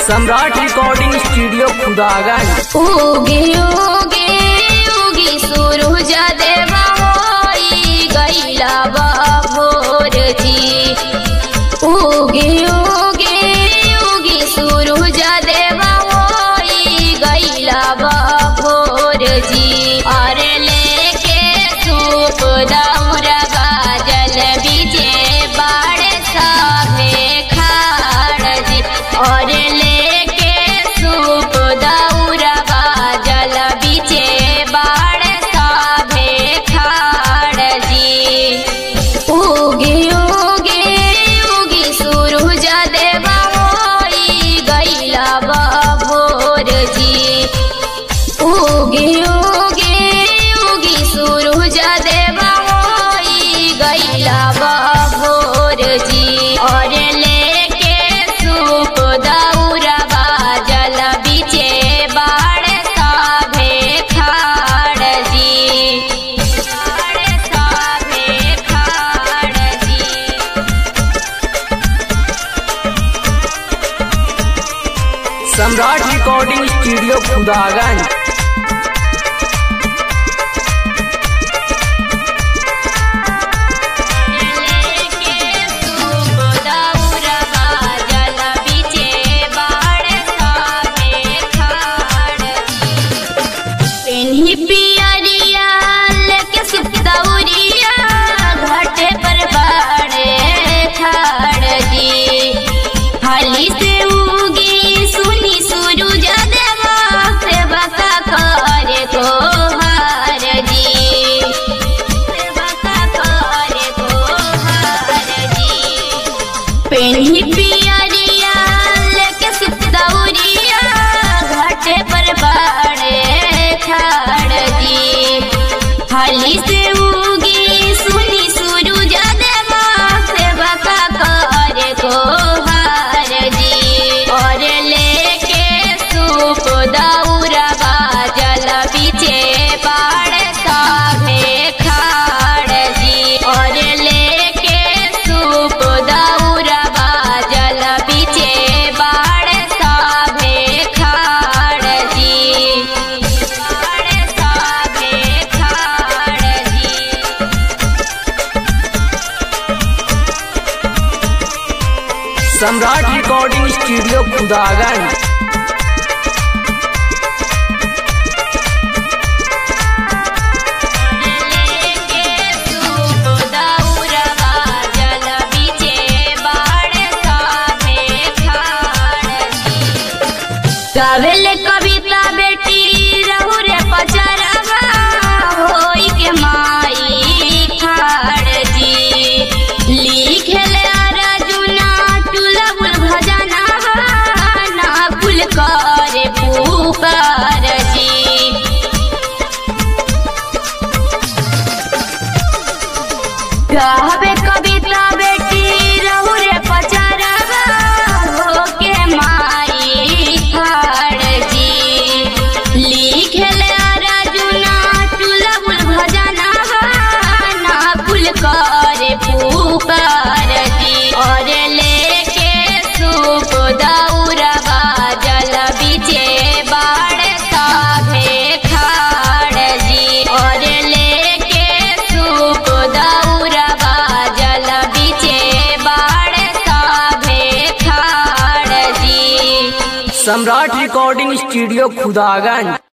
सम्राट recording studio Khudaganj उगे उगे उगी सूरज देवा होई गईला भोर जी उगे उगे उगी सूरज देवा होई गईला भोर जी अरे लेके सूप दौरा गाजल बीजे बाड़े साभे खाड़ जी और लेके सूप दौरा गाजल बीजे बाड़े साभे खाड़ जी उगे उगे उगी सूरज देवा होई गईला भोर जी उगे उगे उगी सूरज देवा होई गईला भोर जी और लेके सूप दौरा बाजल बीचे बाड़ साभे खाड़ जी बाड़ साभे खाड़ जी सम्राट रिकॉर्डिंग स्टूडियो खुदागंज पेन्ही पियरिया लेके सुतौरिया घाटे पर बाड़े ठाड़ जी हाली से उगी सुनी सूरज देवा सेवा का करे को हार जी सेवा का करे को हार जी पेन्ही पियरिया लेके सुतौरिया घाटे पर बाड़े ठाड़ जी हाली से उगी सुनी सूरज देवा सेवा का करे को हार जी और लेके सूप दौरा बाजल बीचे बाड़ साभे खाड़ जी और लेके सूप दौरा बाजल बीचे बाड़ साभे खाड़ जी बाड़ साभे खाड़ जी सम्राट रिकॉर्डिंग स्टूडियो खुदागंज गावेल कविता बेटी रहू रे पचरवा होई के माई खाड़ जी लिखेल अर्जुना टुलबुल भजना ना कुल करे पुकार जी गावे कविता बेटी रहू रे पचरवा हो के माई खाड़ जी लिखेल अर्जुना टुलबुल भजना ना कुल करे पुकार जी और लेके सूप दौरा बाजल बीचे बाड़ साभे खाड़ जी और लेके सूप दौरा बाजल बीचे बाड़ साभे खाड़ जी सम्राट रिकॉर्डिंग स्टूडियो खुदागंज